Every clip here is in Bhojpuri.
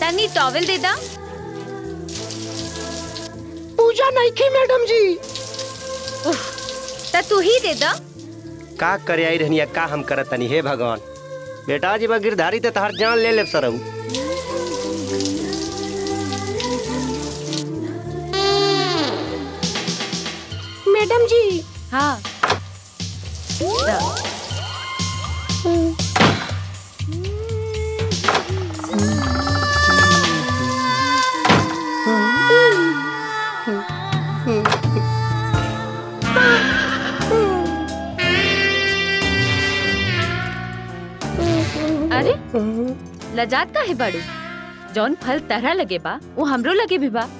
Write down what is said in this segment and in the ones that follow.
तनी टॉवेल दे दा पूजा नहीं की मैडम जी त तू ही दे दा का करे आई रहनिया का हम करत तनी हे भगवान बेटा जी बा गिरधारी ते तहार जान ले ले सरऊ मैडम जी हाँ दा। अरे लजात का है बाड़ू जौन फल तरह लगे बा वो हमरो लगे भी बा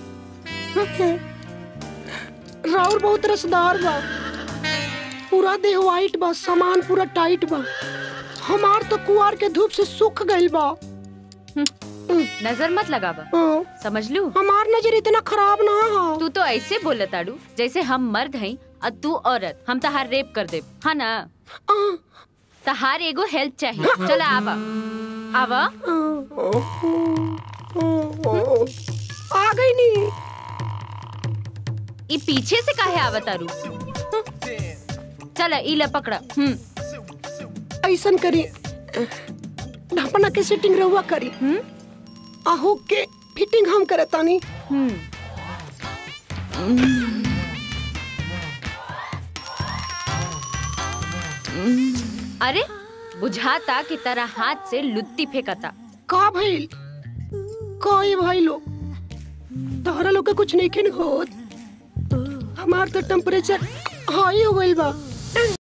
राउर बहुत रसदार बा पूरा देह वाइट बा सामान पूरा टाइट बा हमार तो कुआर के धूप से सूख गइल बा नजर मत लगावा हाँ, समझ लू हमार नजर इतना खराब ना हा तू तो ऐसे बोलत ताड़ू जैसे हम मर्द हई और तू औरत हम तहार रेप कर दे हाँ ना आ, तहार एगो हेल्प चाहिए चला आवा आवा आ गई नी ई पीछे से काहे आवा तारू चला ई ले पकड़ा हम्म ऐसन करी ढपना के सेटिंग रहुआ करी हम्म आहू के फिटिंग हम करे तानी हम्म अरे बुझाता की तरह हाथ से लुत्ती फेंकता का भइल का ये भाई लोग तोहरा लोग के कुछ नहीं खिन होत हमार तो टेम्परेचर हाई हो गइल बा